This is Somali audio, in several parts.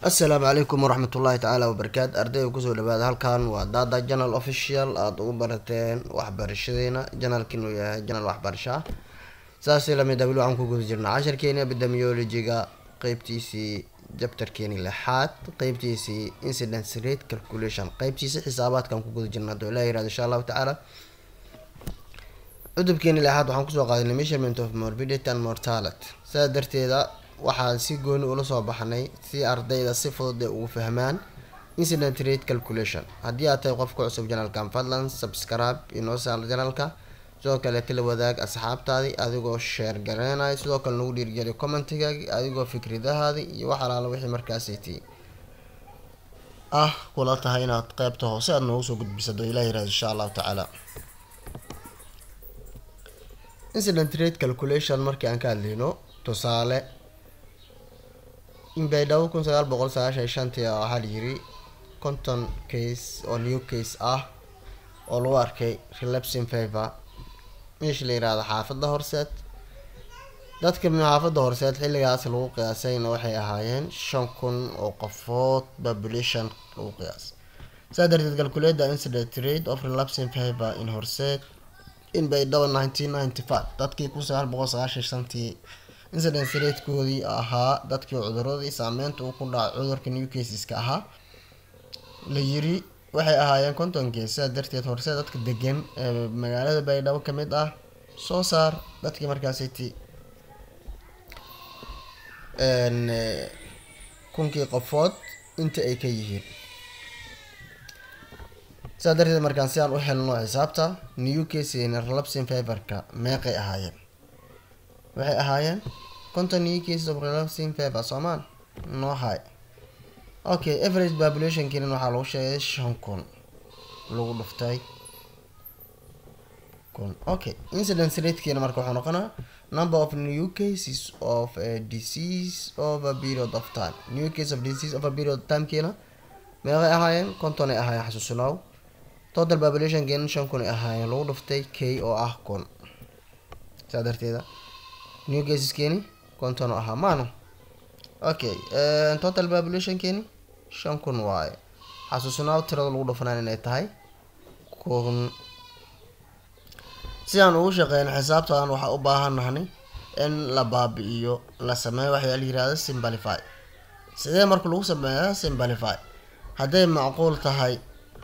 assalaamu calaykum waraxmat ullaahi tacaala wabarakaatu ardayda kusoo dhawaada halkan waa dada janal official aada ugu barateen waxbarashadeena janalka inuu yahay janal waxbarasho ah saasi lamid ah weli waxaan ku guda jirnaa casharkeeni epidemiologiga qeybtiisii jabtarkeeni lixaad qeybtiisii incidence rate calculation qeybtiisii xisaabaadkaan ku guda jirnaa hadoo ilaah yirahdo insha allahu tacaala cudubkeeni lixaad waxaan kusoo qaadanay measurement of morbidity and mortality sidaa darteeda waxaan si gooni ula soo baxnay si ardayda si fudud ay ugu fahmaan incident rate calculation haddii aad tahay qofka cusub janalkan fadlan subscribe inoo saar janalka sidoo kale tala wadaag asxaabtaadii adigoo sheer gareenaya sidoo kale nagu dhiirgeliyo commentigaagi adigoo fikradahaadi iyo wax alaala wixii markaasiti ah kula tahay inaad qeybta hoose aada noogu soo gudbisado ilah yirahdo insha allahu tacaala incident rate calculation markii aan ka hadlayno tusaale inbaydhabo kun sagaal boqol sagaashan iyo shantii waxaa la yiri conton case oo new case ah oo lagu arkay relapsing favor meesha la yirahdo xaafadda horseed dadka xaafadda horseed xilligaas lagu qiyaasayna waxay ahaayeen shan kun oo qofood population lagu qiyaasay saa darteed calculate incident rate of relapsing favor in horseed in baydhabo nineteen ninety five dadkii kun sagaal boqol sagaashan shantii incidence ratekoodii ahaa dadkii cuduradii saameynta uu ku dhacay cudurka new caseska ahaa la yiri waxay ahaayeen konton case sidaa darteed horse dadka degan ee magaalada baydhabo kamid ah soo saar dadkii markaasiti kunkii qofood inta ay ka yihiin sidaa darteed markaan si aan u helno xisaabta new case relapsing favorka meeqay ahaayeen waxay ahaayeen conton new cases of relapsing favor soomaan noo hay okay average populationkiina waxaa lagu sheegay shan kun lagu dhuftay kun okay incidence ratekiina marka wuxuu noqonaa number of new cases of a disease over a period of time new case of disease over a period of timekiina meeqay ahaayeen konton ay ahaayeen xasuusinow total populationkiina shan kun ay ahaayeen lagu dhuftay k oo ah kun saa darteeda new caseskeeni konton ahaa maano okay total populationkeeni shan kun waaye xasuusnaaw tirada lagu dhufanaan inay tahay kun si aan ugu shaqeyno xisaabtaan waxaa u baahannahnay in la baabi-iyo la sameeyo waxyaa la yirahda simbalify sidee marka lagu sameeyaa simbalify hadday macquul tahay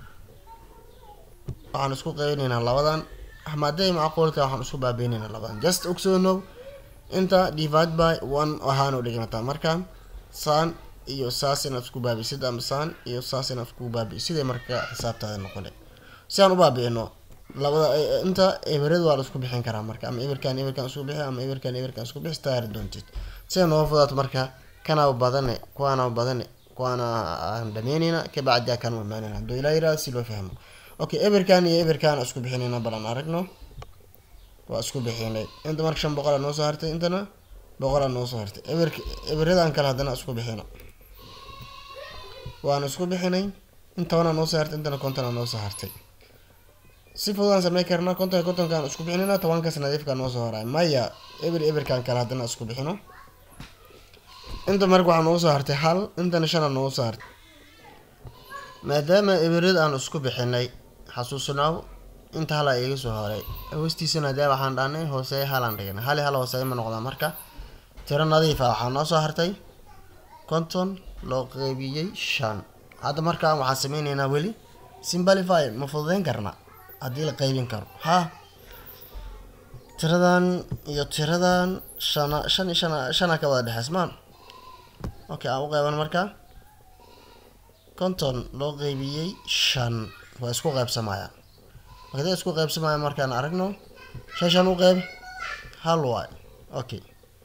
waxaan isku qeynaynaa labadan ama hadday macquul tahay waxaan isku baabiinaynaa labadan just ogsoonow inta divide by one ahaanoo dhignataa markaan saan iyo saas inaad isku baabisid ama saan iyo saas inaad isku baabisid siday marka xisaabtaada noqone si aan u baabi'ino labada inta eberada waa la isku bixin karaa marka ama eberkan eberkan isku bixi ama eberkan eberkan isku bixi taari doontid siday nooga fudaato marka kanaa badane kuwaana badane kuwaana aan dhameyneyna kabacdi kan u imaanayna haduu ilaa yiraahdo si loo fahmo okay eberkan iyo eberkan isku bixinayna balan aragno waa isku bixinay inta marka shan boqolaa noo soo hartay intana boqolaa noo soo hartay eber eberadan kale haddana isku bixino waana isku bixinay in tobanaa noo soo hartay intana kontonaa noo soo hartay si fududaan samey karnaa konton kontonkaan isku bixinayna tobankaas nadiifka noo soo horay maya eber eberkan kale haddana isku bixino inta marka waxaa noo soo hartay hal intana shanaa noo soo hartay maadaama eberad aan isku bixinay xasuusnaaw inta hala iga soo horay hoostiisana dee waxaan dhahnay hooseey halaan dhignay hali hal hooseey ma noqdaa marka tiro nadiif ah waxaa noo soo hartay konton loo qeybiyey shan hadda markaan waxaan sameyneynaa weli simbalify ma fududeyn karna haddii la qeybin karo ha tiradan iyo tiradan shana shan shan shana ka wada dhexeys maan okay aan u qeyban marka konton loo qeybiyey shan waa isku qeybsamaya markada isku qeybsamaya markaan aragno shan shan u qeyb hal waay okay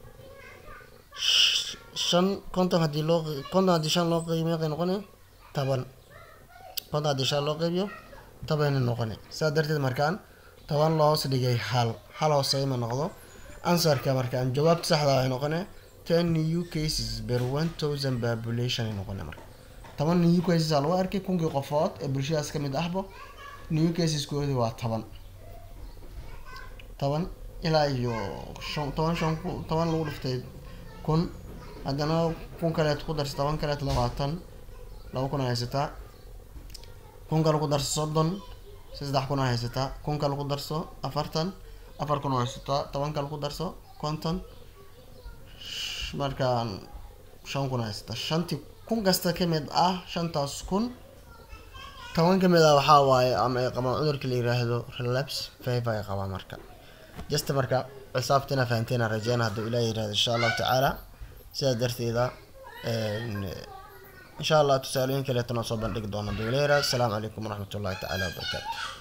shan konton hadii loo konton haddii shan loo qeybiyo meeqay noqone toban konton haddii shan loo qeybiyo tobanay noqone sidaa darteed markaan toban loo hoos dhigay hal hal hooseyma noqdo answerka markaan jawaabta saxda waxay noqone ten new cases per one thousand population ay noqone marka toban new cases aa lagu arkay kunkii qofood ee bulshadaas kamid ahbo new caseskoodi waa toban toban ilaa iyo shan toban shan toban lagu dhiftay kun haddana kun kaleed ku darso toban kaleed labaatan laba kun a haysataa kun kale ku darso soddon saddex kun a haysataa kun kale ku darso afartan afar kun a haysataa toban kale ku darso konton markaan shan kun a haysataa shantii kun kasta kamid ah shantaas kun toban kamid ah waxaa waaye ama ay qabaan cudurka la yiraahdo relaps five ay qabaan marka just marka xisaabtina fahanteena rajeyna hadduu ilaah yirahdo insha allahu tacaala sidaa darteeda insha allah tusaalooyin kaleetana soo bandhigi doona hadduu ilaah yirahdo asalaamu calaykum waraxmat ullahi tacaala wabarakaatu